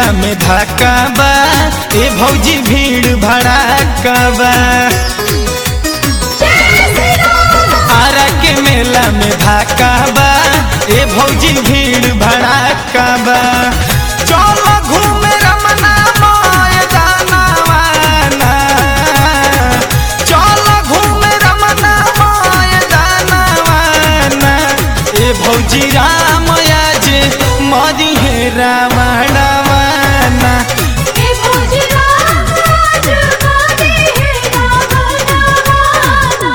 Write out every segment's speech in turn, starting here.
मेला में धक्का बा ए भौजी भीड़ भड़ाका बा आरा के मेला में धक्का बा ए भौजी भीड़ भड़ाका बा चलो घूमे रमना मोय दानवाना चलो घूमे रमना मोय दानवाना ए भौजी राम आज मदी हे रावणवाना हे भौजी राज गाते हैं रावणवाना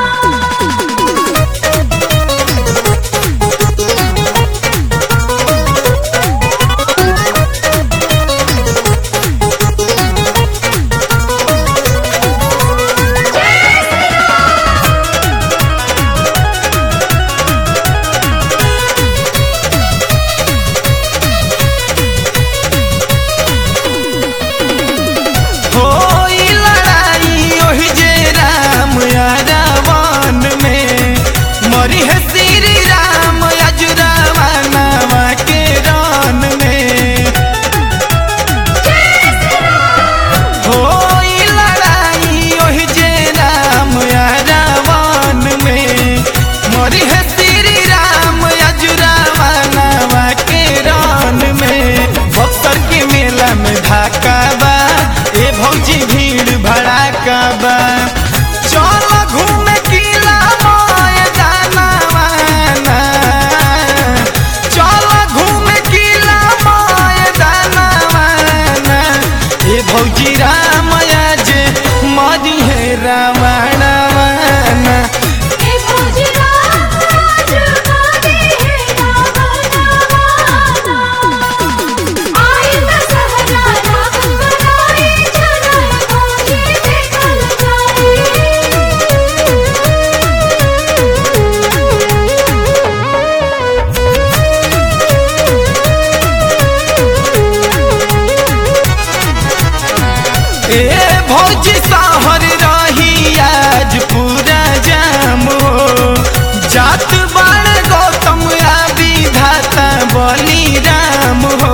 होई लड़ाई ओहि जे राम या रावण में मरी है श्री राम अजुरावा के रन में होई लड़ाई ओहि जे राम या रावण में मरी है श्री राम अजुरावा के रन में बक्सर के मेला में धाका बा ए भौजी भीड़ भड़ाका बा चल घूमे किला मोय दानवाना चल घूमे किला मोय दानवाना ए भौजी राम आज मदी है रावणवाना हे भौजी राज गाते हैं रावणवाना आए दशहरा राम बनाए जनम भौजी देखल ए भौजी सहर रही आज पूरा जाम हो जात बाण गौतम आ विधाता बलि राम हो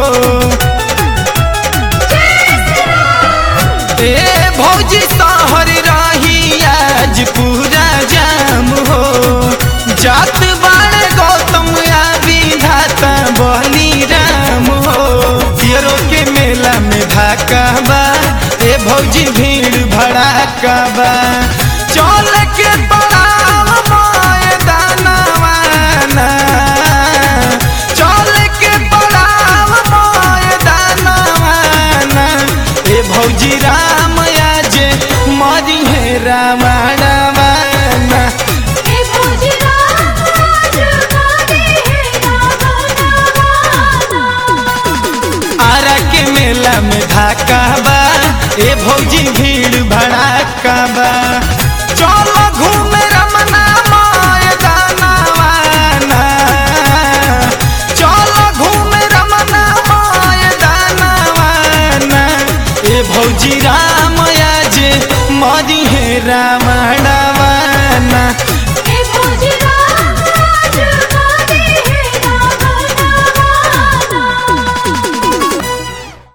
ए भौजी सहर रही आज पूरा जाम हो जात बाण गौतम आ विधाता बलि राम हो पियरो के मेला में धाका बा ए भौजी भीड़ भड़ाका बा चल के पड़ाव मोय दानवाना चल के पड़ाव मोय दानवाना ए भौजी राम आज मरी है रावणवाना हे भौजी राज गाते हैं रावणवाना आरा के मेला में धाका बा ए भौजी भीड़ भड़ाका बा चलो घूमे रमना मोय दानवाना चलो घूमे रमना मोय दानवाना ए भौजी राम आज मरी है रावणवाना